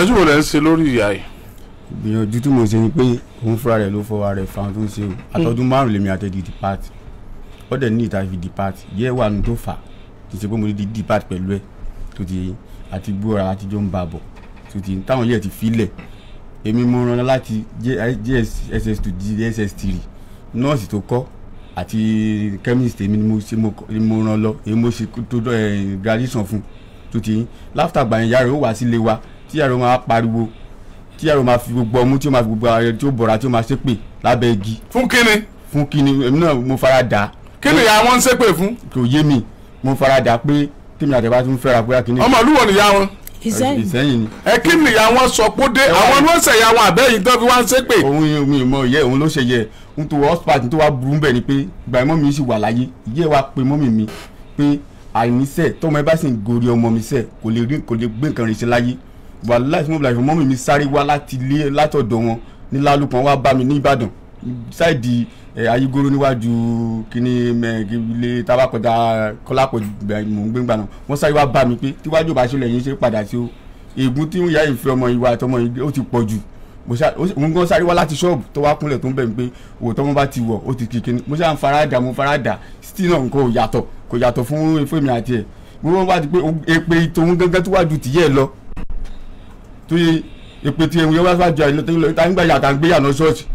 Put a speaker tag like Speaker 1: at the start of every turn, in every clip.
Speaker 1: ẹjú wo lẹ ń ṣe lórí ìyá yìí
Speaker 2: gbìyànjú tí mo ṣe ni pé òun fúnra rẹ̀ ló fọwọ́ rẹ̀ fa ohun tó ń ṣe o àtọ́dún márùn lèmi àtẹ̀dí depart ó dẹ̀ ní ìta fi depart yẹ́ wà nù tó fà kì í ṣe pé mo di depart pẹ̀lú ẹ̀ tó ti àti gbóra àtijọ́ ń bá a bọ̀ tó ti táwọn yẹ̀ ti filẹ̀ èmi mo rán láti jss to jss three nọ́ọ̀sì tó kọ́ àti chemist èmi ni mo ṣe mo kọ́- ni mo rán lọ èmi mo ṣe tó dọ́ ẹ̀ graduation fún tó ti láfítà gbà yẹn yàrá ó wá sílé wa tí yàrá ó máa pariwo tí yàrá ó máa fi gbogbo ọmú tí ó máa fi gbogbo ara rẹ̀ tí ó bọ̀ra tí ó máa ṣépè lábẹ́ igi
Speaker 1: fún kíni
Speaker 2: fún kíni èmi náà mo fara dà á
Speaker 1: kíni ìyá wọn ń ṣépè fún
Speaker 2: kò yé mi mo fara dà á pé tèmi àtẹ̀bá tún fẹ́ra pé kíni
Speaker 1: ọmọ ìlú wo nìyá wọn
Speaker 3: ìsẹ́yìn
Speaker 2: ìsẹ́yìn ni
Speaker 1: ẹ kí nìyá wọn sọ pé ó dé àwọn ni wọn ṣẹ̀yà wọn àbẹ́yìn tó fi wá ń ṣépè
Speaker 2: òun yẹn mi ò mọ ìyẹ́ òun ló ṣe yẹ n tó hospital tó wá burú bẹ́ẹ̀ ni pé ìgbà mọ́ mi sì wà láyé ìyẹ́ wa pe mọ́mì mi pé àìníṣẹ́ tọ́mọ ẹ bá sì ń gorí ọmọ mi sẹ́ kò lè rí kò lè gbé nǹkan rìn sí láyé wà láì fún ọmọ mọ́mì mi sáré wá láti ilé látọ̀dọ̀ wọn ní lálùpọ̀ wá bá mi ní Ìbàdàn sáìdì ẹ ayígoro níwájú kíní mẹ ilé tabakọta kọlápọ̀ mò ń gbégbá náà wọ́n sáré wá bá mi pé tíwájú ò bá ṣe lẹ́yìn ṣe padà sí o ègún tí ìyá yìí fi ọmọ ìwà àtọmọ yìí ó ti pọ̀ jù mo ṣá ó sì- òun gan sáré wá láti ṣọ́ọ̀bù tó wá kúnlẹ̀ tó ń bẹ̀ mí pé òwò tọ́mọ bá ti wọ̀ ó ti kìkì ní mo ṣá ń farada mo farada still náà nǹkan ò yàtọ̀ kò yàtọ̀ fún efé mi àti ẹ̀ mo wọ́n bá ti pé o- èpè tòun gángan tó wájú tìyẹ́ ẹ lọ tó yẹ èpè tí ẹ̀wọ̀n yẹn wá sáájú àìlọ́ tó ń lọ ìta nígbà yàtà ń gbé yànà ṣọ́ọ̀ṣì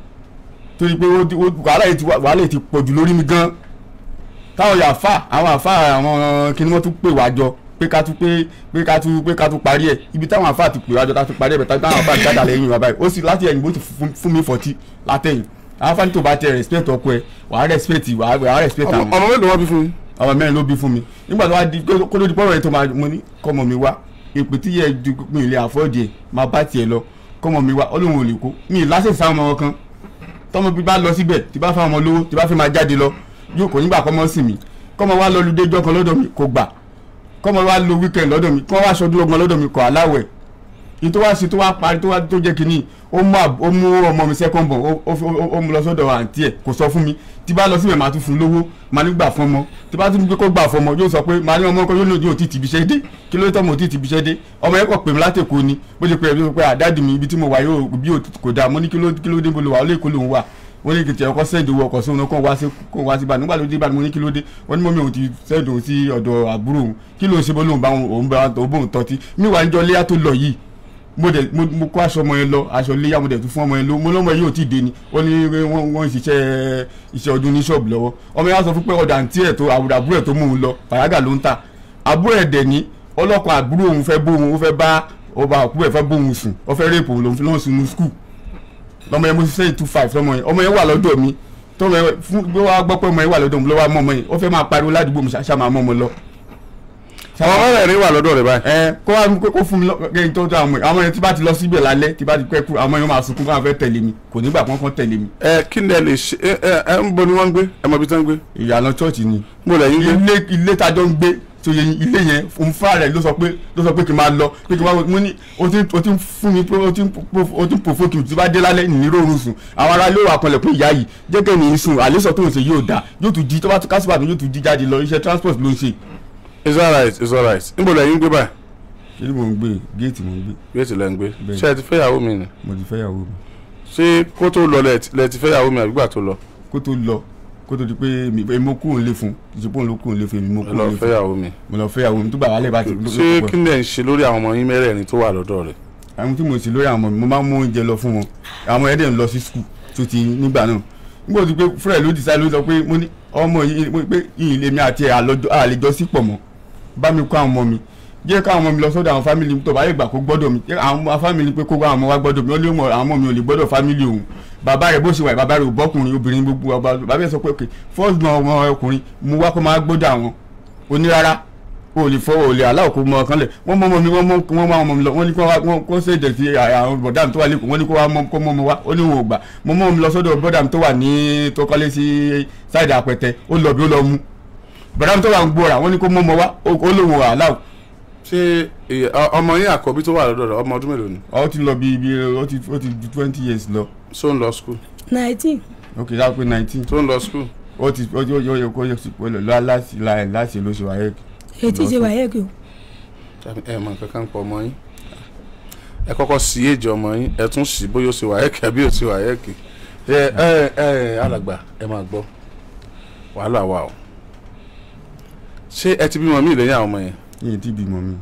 Speaker 2: torí pé ó ti- ó- wàhálà yìí ti wà- wàhálà yìí ti pọ̀ jù lórí mi gan táwọn yàfa àwọn àfa àwọn kí ni wọ́n tún pè wá jọ pé ká tún pé pé ká tún pé ká tún parí ẹ̀ ibi táwọn àfa ti pè wá jọ ká tún parí ẹ̀ bẹ̀ táwọn àfa jáde lẹ́yìn wa báyìí ó sì láti ẹ̀yìn bó ti fún- fún mi fọ̀tí látẹ̀yìn àwọn afáàní tó bá tẹ respect ọkọ ẹ wàá respect wàá wàá respect
Speaker 1: ọmọ
Speaker 2: àwọn
Speaker 1: ọmọ mélòó wọn bí fún yín
Speaker 2: ọmọ mẹ́rin ló bí fún mi nígbà tó wá di kó kó ló di pọ́nrọ̀ yẹn tó máa mo ní kọ́mọ mi wá èpè tí yẹ ju mi ilé àfọ́ọ̀dì ẹ̀ máa bá tiẹ̀ lọ kọ́mọ mi wá ọlọ́run ò lè kó mi ì lásìkò sáwọn ọmọ kan tọ́mọ bí bá lọ síbẹ̀ tí bá fáwọn ọmọ lówó tí bá fẹ́ máa jáde lọ yóò kò nígbà kọ́mọ sí mi kọ́mọ wá lọ lùdé jọ́ kan lọ́dọ̀ mi kò gbà kọ́mọ wá lo weekend lọ́dọ̀ mi kọ́ wá sọdún ọgbọ̀n lọ́dọ̀ mi kọ́ aláwẹ̀ ní tó wá sí tó wá parí tó wá tó jẹ́ kínní ó mú àb- ó mú ọmọ mi second born ó- ó ó- ó mú lọ sọ́dọ̀ àǹtí ẹ̀ kò sọ fún mi tí bá lọ síbẹ̀ máa tún fún un lówó máa ní gbà fún ọmọ tí bá tún gbé kó gbà fún ọmọ yóò sọ pé máa ní ọmọ kan yóò lòdì òtí tìbí iṣẹ́ dé kí ló tọ́ mo òtí tìbí iṣẹ́ dé ọmọ yẹn kò pè mí látẹ̀kọ́ ni bó ṣe pè é pé àdáàdì mi ibi tí mo wà yóò bí ò kò dáa mo ní kí ló kí ló dé bolo wà ó lè kó lòun wà wọ́n ní kìtì ẹ̀kọ́ sẹ́ẹ̀dì owó ọkọ̀ sóhun kó wá sí kó wá sí ìbàdàn nígbà tó dé ìbàdàn mo ní kí ló dé wọ́n ní mọ́mí òun ti sẹ́ẹ̀dì òun sí ọ̀dọ̀ àbúrò òun kí ló ń ṣe bó lóun bá òun bá òun bóun tọ́tí mi wà níjọ léyà tó lọ yìí mo dẹ̀ mo mo kó aṣọ ọmọ yẹn lọ aṣọ léyà mo dẹ̀ tún fún ọmọ yẹn lọ mo lọ́mọ yìí ò tí ì dé ni ó ní wọ́n wọ́n ń ṣiṣẹ́ iṣẹ́ ọdún ní ṣọ́ọ̀bù lọ́wọ́ ọmọ yẹn wá sọ fún pé ọ̀dà àǹtí ẹ̀ tó àbúrò àbúrò ẹ̀ tó mú un lọ fàyàgà ló ń tà àbúrò ẹ̀ dẹ̀ ní ọlọ́kọ̀ àbúrò òun fẹ́ bóun ó fẹ́ bá ọba àkúrò ẹ̀ fẹ́ bóun sùn ó fẹ́ rèpò òun lòun fi lọ́n sunu skul lọmọ yẹn mo ṣiṣẹ́ two five lọmọ yẹn ọmọ yẹn wà lọ́dọ̀ mi tọmọ yẹn fún bí wàá gbọ́ pé ọmọ yẹn wà lọ́dọ̀ mi ló wá mọ́ ọmọ yẹn ó fẹ́ máa pariwo ládùúgbò mi ṣáṣá máa mọ́ ọmọ lọ.
Speaker 1: ọmọ mẹ́rẹ̀ẹ̀rin wà lọ́dọ̀ rẹ̀ báyìí
Speaker 2: ẹ kó wá kó kó fún mi lọ́gẹ́yìn tó tó àwọn àwọn yẹn tí bá ti lọ síbẹ̀ lálẹ́ tí bá ti pẹ́ kú àwọn yẹn máa sunkún káwọn fẹ́ tẹ̀lé mi kò nígbà kankan tẹ̀lé mi.
Speaker 1: ẹ kí ni ẹ lè ṣe ẹ ẹ ẹ ń bọ ni wọ́n ń gbé ẹ mọ ibi tí wọ́n ń gbé
Speaker 2: ìyànà chọ́ọ̀chì ni
Speaker 1: mo lẹ́yìn gbé
Speaker 2: ilé ilé tájọ́ ń gbé tó yẹ ilé yẹn òun fúnra rẹ̀ ló sọ pé ló sọ pé kí n máa lọ pé kí n máa mo ní o ti o ti ń fún mi pé o ti ń po- o ti ń pòfó kí n tí bá dé lálẹ́ ní rọrùn sùn àwọn ará ilé wà kanlẹ̀ pé ìyá yìí jẹ́ kẹ́ ní í sùn àlésọ tó ń ṣe yóò dá yóò tún di tó bá tún kásìbà tó yóò tún di jáde lọ iṣẹ́ transport ló ń ṣe.
Speaker 1: it's alright it's alright níbo lẹ́yìn gbé báyìí
Speaker 2: ṣé ni mò ń gbé géètì mò ń gbé
Speaker 1: géètì lẹ́ ń gbé
Speaker 2: Bẹ́ẹ̀.
Speaker 1: ṣé ẹ ti fẹ́yàwó mi ni
Speaker 2: mo ti fẹ́yàwó mi
Speaker 1: ṣé kó tó lọ lẹ ti- lẹ ti fẹ́yàwó mi àbígbà tó lọ
Speaker 2: kó tó lọ kó tó di pé mi èmi mo kúrò nílé fún ìṣepọ̀ òun ló kúrò nílé fún èmi mo
Speaker 1: ẹ
Speaker 2: kúrò
Speaker 1: lọ
Speaker 2: nílé fún
Speaker 1: fẹ́yàwó mi
Speaker 2: mo lọ fẹ́yàwó mi tó bá wàhálẹ̀ bá ti
Speaker 1: ṣé kí ni ẹ ń ṣe lórí àwọn ọmọ yín mẹ́rẹ̀ẹ̀rin tó wà lọ́dọ̀ rẹ̀
Speaker 2: àwọn tí mo sì lórí àwọn ọmọ mi mo máa ń mú oúnjẹ lọ fún wọn àwọn ẹ̀dẹ̀ ń lọ sí skul tó ti nígbà náà nígbà tó ti pé fúrẹ̀ ló dìsáì ló sọ pé mo ní ọmọ yìí mo ní pé ìyìn lèmi àti ẹ̀ àlọ́jọ́ àlejò sí pọ̀ mọ́ bá mi kó àwọn ọmọ mi jẹ́ káwọn ọmọ mi lọ sọ́dọ̀ àwọn fámìlì tó bá yẹ gbà kó gbọ́dọ̀ mi jẹ́ àwọn fámìlì pé kó àwọn ọmọ wa gbọ́dọ̀ mi ó lé mọ̀ àwọn ọmọ mi ò lè gbọ́dọ̀ fámìlì òun bàbá rẹ̀ bó ṣe wà bàbá rẹ̀ ò bọ́kùnrin obìnrin gbogbo ọba bàbá rẹ̀ sọ pé ok first born ọmọ ọkùnrin mo wá kó máa gbọ́dọ̀ àwọn onírárá o lè fọwọ́ o lè aláwọ̀ kó mọ ọkàn lẹ̀ wọ́n mọ́ ọmọ mi wọ́n mọ́ wọ́n mọ́ ọmọ mi lọ wọ́n ní kó wá wọ́n kó ṣe ìdẹ̀sí àwọn bọ̀dá mi tó wà lẹ́kọ̀ọ́ wọ́n ní kó wá mọ́ kó mọ́ ọmọ wa ó ní wọn ò gbà mo mọ́ ọmọ mi lọ sọ́dọ̀ bọ̀dá mi tó wà ní tó kọ́lé sí sáìdì àpẹtẹ ó lọ bí ó lọ mú bọ̀dá mi tó wà ń gbóra wọ́n ní kó mọ́ ọmọ wa ó ó lóun ò aláwọ̀
Speaker 1: ṣé ìyá- ọ- ọmọ yín àkọ́bí tó wà lọ́dọ̀ rẹ̀ ọmọ ọdún mélòó ni
Speaker 2: ó ti lọ bí ibi ó ti ó ti ju twenty years lọ
Speaker 1: ṣó ń lọ school
Speaker 3: nineteen
Speaker 2: ok ṣáà pé nineteen
Speaker 1: tó ń lọ school
Speaker 2: ó ti ó ti ó yẹ kó yẹ kó lọ láti láti lóṣù ayé
Speaker 3: etí ṣe wáyé kí o
Speaker 1: ẹ mọ nǹkan kan pọ̀ ọmọ yín ẹ kọ́kọ́ sí èjì ọmọ yín ẹ tún sí bóyá ó ṣe wáyẹ́kì àbí ó ṣe wáyẹ́kì ẹ ẹ ẹ alàgbà ẹ máa gbọ́ wàhálà wà o ṣé ẹ ti bímọ mí lẹ́yìn àwọn ọmọ yẹn
Speaker 2: yìí ti bímọ mi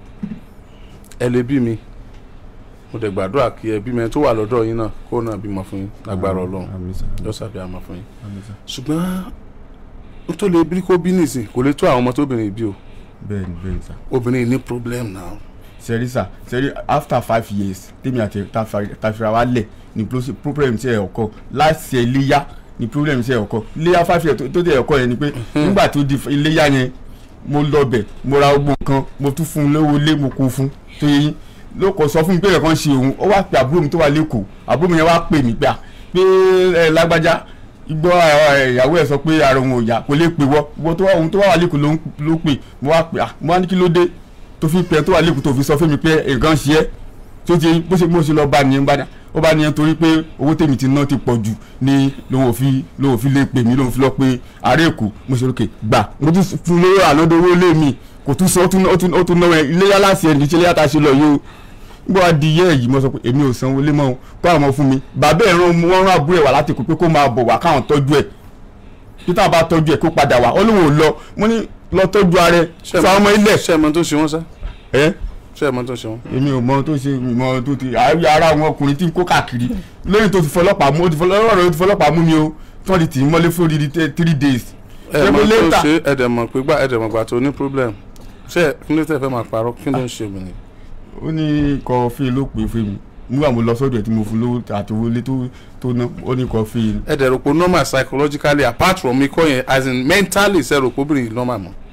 Speaker 1: ẹ lè bí mi mo dẹ̀ gbàdúrà kí ẹ bímọ ẹ tó wà lọ́dọ̀ yín náà kó náà bímọ fún yín lágbára ọlọ́run
Speaker 2: àmín sà
Speaker 1: yóò sàbí àmọ́ fún yín
Speaker 2: àmín sà
Speaker 1: ṣùgbọ́n n tó lè bí kó bí nìsín kò lè tó àwọn ọmọ tóbìnrin bí o
Speaker 2: bẹ́ẹ̀ ni bẹ́ẹ̀ ni sà
Speaker 1: obìnrin ní problem now
Speaker 2: sẹ́rí sà sẹ́rí after five years tèmi àti tàfíra wa lẹ̀ ni pro- problem ṣe ọkọ láti iléyà ni problem ṣe ọkọ iléyà five years tó- tó tẹ̀ ọkọ yẹn ni pé nígbà tó di iléyà yẹn mo lọ bẹ̀ mo ra gbogbo nǹkan mo tún fún un lówó lé mo kó fún tó yẹ yín ló kọ sọ fún mi pé ẹ̀kan ṣe òun ó wá pe àbúrò mi tó wà lẹ́kọ̀ọ́ àbúrò mi yẹn wá pè mí pé à pé ẹ lágbájá igbó ìyàwó ẹ̀ sọ pé ara òun ò yá kò lè pè wọ́ wọ́n tó wà òun tó wà lẹ́kọ̀ọ́ ló ń- ló pè mo wá pè à mo wá ní kí ló dé tó fi pẹ tó wà lẹ́kùn tó fi sọ fún mi pé nǹkan ṣe é tó ti bó ṣe bó ṣe lọ bá nìyẹn bá dà ó bá nìyẹn torí pé owó tèmi ti ná ti pọ̀ jù ni lòun ò fi lòun ò fi lè pè mí lòun fi lọ pé ààrẹ èkó mo ṣe lókè gbà mo tún fún lówó ànádọ́ owó lé mi kò tún sọ ó tún ó tún ó tún náwó ẹ iléyà láti ẹni tí iléyà ta ṣe lọ yìí o nígbà wá di iye yìí mo sọ pé èmi ò sanwó lé mọ́ o kó àwọn ọmọ fún mi bàbá ẹ̀ rán wọn rán àbúrò ẹ̀ wá láti kó pé kó máa bọ̀ wá káwọn tọ́jú ẹ̀ peter bá tọ́jú ẹ̀ kó padà wá ó lóun ò lọ mo ní lọ tọ́jú ara ẹ̀ sọ àwọn ọmọ ilẹ̀
Speaker 1: ṣé ẹ mọ tó ṣe wọ́n sá
Speaker 2: ẹ̀
Speaker 1: ṣé ẹ mọ tó ṣe wọ́n.
Speaker 2: èmi ò mọ tó ṣe mi mọ tó ti àárí ara àwọn ọkùnrin tí ń kó káàkiri lẹ́yìn tó ti fọlọ́pàá mú ó ti fọlọ́pàá rẹ̀ ó ti fọlọ́pàá mú mi o tí wọ́n ti tì í mọ́lé fún odidi tẹ- three days.
Speaker 1: ẹ mọ
Speaker 2: Ṣé pé
Speaker 1: tó
Speaker 2: later-
Speaker 1: ṣe ẹ dẹ̀ mọ̀ pé gbà ẹ dẹ̀ mọ̀ gbà tó ní problem ṣé kí ló tẹ̀ fẹ́ máa parọ́ kí ló ń ṣe obìnrin.
Speaker 2: ó ní kọfí ló pè fún mi nígbà mo lọ sọ́dọ̀ ẹ̀ tí mo fún lówó àti owó ilé tó tó ná ó ní kọfí
Speaker 1: ẹ dẹ̀ rò pé normal psychologically apart from ikọ́ yẹn as in mentally ṣe rò pé obìnrin yìí normal mọ́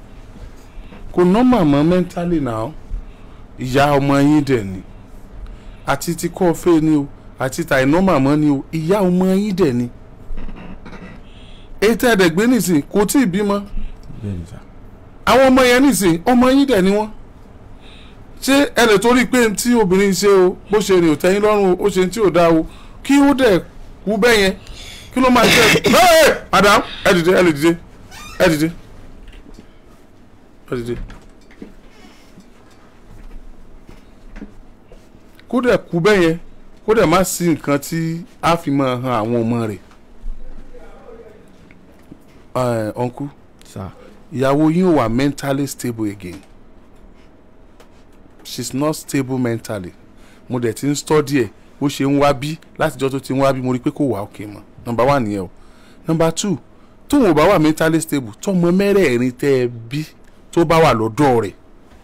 Speaker 1: kò normal mọ́ mentally now ìyá ọmọ yín dẹ̀ ni àti ti kọ́ fẹ́ ni o àti tàì normal mọ́ ni o ìyá ọmọ yín dẹ̀ ni èyí tẹ́ ẹ dẹ̀ gbé nìsín kò tí ì bímọ
Speaker 2: bẹ́ẹ̀ ni sà.
Speaker 1: àwọn ọmọ yẹn nìsín ọmọ yín dẹ̀ ni wọ́n ṣé ẹ lè torí pé tí obìnrin ṣe o bó ṣe rìn ò tẹ́yìn lọ́rùn o ó ṣe tí ò dáa o kí ó dẹ̀ kú bẹ́ẹ̀ yẹn kí ló máa ṣe ẹ madam ẹ dìde ẹ lè dìde ẹ dìde ẹ dìde kó dẹ̀ kú bẹ́ẹ̀ yẹn kó dẹ̀ má sí nǹkan tí a fi máa han àwọn ọmọ rẹ̀ ẹ̀ ọ̀nkú
Speaker 2: sà
Speaker 1: ìyàwó yín ò wà mentally stable again she's not stable mentally mo dẹ̀ ti ń study ẹ̀ bó ṣe ń wá bí látijọ́ tó ti ń wá bí mo rí i pé kò wá òkè mọ́ number one nìyẹn o number two tóun ò bá wà mentally stable tọmọ mẹ́rẹ̀ẹ̀rin tẹ́ ẹ bí tó bá wà lọ́dọ̀ rẹ̀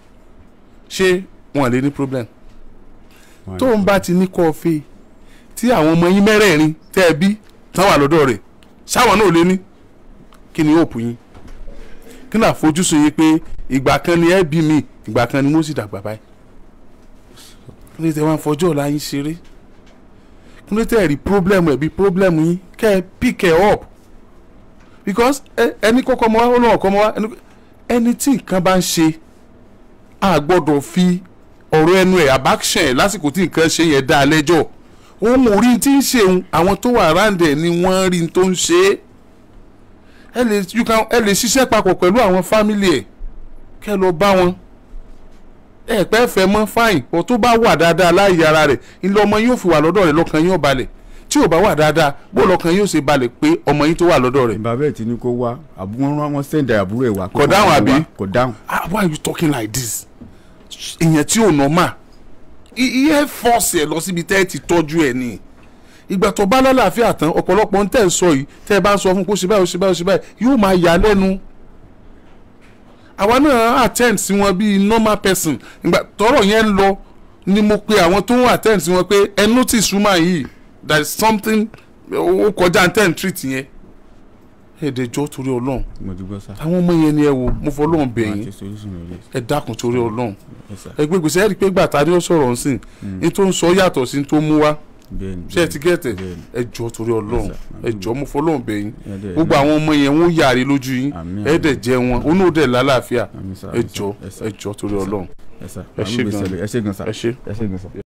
Speaker 1: ṣé wọn lè ní problem tóun bá ti ní kọfí tí àwọn ọmọ yín mẹ́rẹ̀ẹ̀rin tẹ́ ẹ bí tán wà lọ́dọ̀ rẹ̀ ṣáwọn náà lè ní kí ni hope yín kí ni àfojúsùn yín pé ìgbà kan ni ẹ bí mi ìgbà kan ni mo sì dàgbà báyìí kí ni tẹ wá ń fọjọ́ ọ̀la yín ṣeré kí ni tẹ rí problem ẹ̀ bí problem yín kẹ́ ẹ pick ẹ up because ẹ- ẹni kọ́kọ́ mọ́ wá ó lọ́wọ́ kọ́ mọ́ wá ẹni- ẹni tí nǹkan bá ń ṣe a gbọ́dọ̀ fi ọ̀rọ̀ ẹnu ẹ̀ abaction ẹ̀ lásìkò tí nǹkan ṣe yẹn dá a lẹ́jọ́ òun ò rí tí ń ṣe òun àwọn tó wà around ẹ̀ ni wọ́n rí tó ń ṣe é ẹ lè you can ẹ lè ṣiṣẹ́ papọ̀ pẹ̀lú àwọn family ẹ̀ kẹ́ lọ bá wọn ẹ pẹ́ fẹ́ mọ́ fine ọ̀ tó bá wà dáadáa láàyè ara rẹ̀ ilé ọmọ yóò fi wà lọ́dọ̀ rẹ̀ lọ́kàn yóò balẹ̀ tí ò bá wà dáadáa bó lọ́kàn yóò ṣe balẹ̀ pé ọmọ yín tó wà lọ́dọ̀ rẹ̀
Speaker 2: bàbá ẹ̀ ti ní kó wá àbúrò wọn wọn sẹ́ndà àbúrò ẹ̀ wá.
Speaker 1: Kò dáhùn àbí?
Speaker 2: kò dáhùn.
Speaker 1: ah why are you talking like this ìyẹn tí ò normal iye force ẹ lọ síbi tẹ́ ẹ ti tọ́jú ẹ ní ìgbà tó bá lálàáfíà tán ọ̀pọ̀lọpọ̀ ń tẹ̀ ń sọ yìí tẹ́ ẹ bá ń sọ fún kó ṣe báyìí ó ṣe báyìí ó ṣe báyìí yóò máa yà á lẹ́nu àwa náà attend sí wọn bíi normal person ìgbà tọ́rọ̀ yẹn ń lọ ni mo pe àwọn tó ń attend sí wọn pé ẹ notice woman yìí there is something ó kọjá ten treat yẹn èdè jọ torí ọlọ́run
Speaker 2: mo ti gbọ́ sá.
Speaker 1: àwọn ọmọ yẹn ni ẹ wo mo fọ ọlọ́run bẹ̀
Speaker 2: Máa
Speaker 1: yín
Speaker 2: ṣe solution lórí ẹ̀.
Speaker 1: ẹ dákun torí ọlọ́run
Speaker 2: Ẹ sà.
Speaker 1: ẹgbẹ́ gbèsè ẹ rí i pé gbàtà ni ó sọ̀rọ̀ nsìn ní tó ń sọ yàtọ̀ sí ní tó mú wá
Speaker 2: bẹ́ẹ̀ ni,
Speaker 1: ṣé ẹ ti gẹ̀tẹ̀
Speaker 2: bẹ́ẹ̀ ni.
Speaker 1: ẹ jọ torí ọlọ́run
Speaker 2: Yes, sir.
Speaker 1: ẹ jọ mo fọ ọlọ́run bẹ̀ yín
Speaker 2: Ẹ dẹ̀-
Speaker 1: gbogbo àwọn ọmọ yẹn wọ́n yàrá lójú yín
Speaker 2: Àmín,
Speaker 1: ẹ
Speaker 2: àmín.
Speaker 1: dẹ̀ jẹ wọn onú ò dẹ̀ lálàáfíà
Speaker 2: Àmín sà,
Speaker 1: ẹ
Speaker 2: àmín sà,
Speaker 1: jọ
Speaker 2: ẹ sà.
Speaker 1: ẹ jọ torí ọlọ́run
Speaker 2: ẹ sà.
Speaker 1: ẹ ṣé gan.
Speaker 2: ẹ ṣé gan sà.
Speaker 1: ẹ ṣé.
Speaker 2: ẹ ṣé gan sà.